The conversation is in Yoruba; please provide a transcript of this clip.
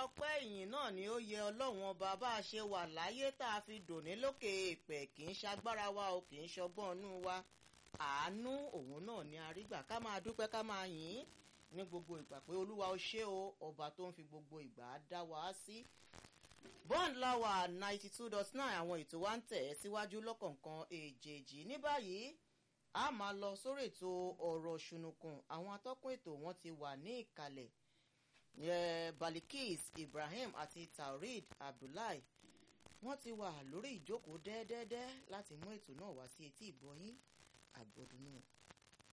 ọpẹ́ ìyìn náà ni ó yẹ ọlọ́run ọba bá a ṣe wà láyé tá a fi dòní lókè èèpẹ̀ kì í ṣagbára wa o kì í ṣọgbọ́n inú wa àánú òun náà ni a rí gbà ká máa dúpẹ́ ká máa yìn ín ní gbogbo ìgbà pé olúwa ó ṣé o ọba tó ń fi gbogbo ìgbà dá wa sí. bond lawa ninety two dot nine àwọn ètò wa ń tẹ̀ ẹ́ síwájú lọ́kọ̀ọ̀kan èjèèjì ní báyìí a máa lọ sórí ètò ọ̀rọ̀ ṣùnùkùn àwọn atọ́kùn ètò wọn ti wà ní ìkàlẹ̀ balikis ibrahim àti taurid abdullahi wọ́n ti wà lórí ìjókòó dẹ́ẹ́dẹ́dẹ́ láti mú ètò náà wá sí etí ìgbọ́yín àgbọ̀dúnú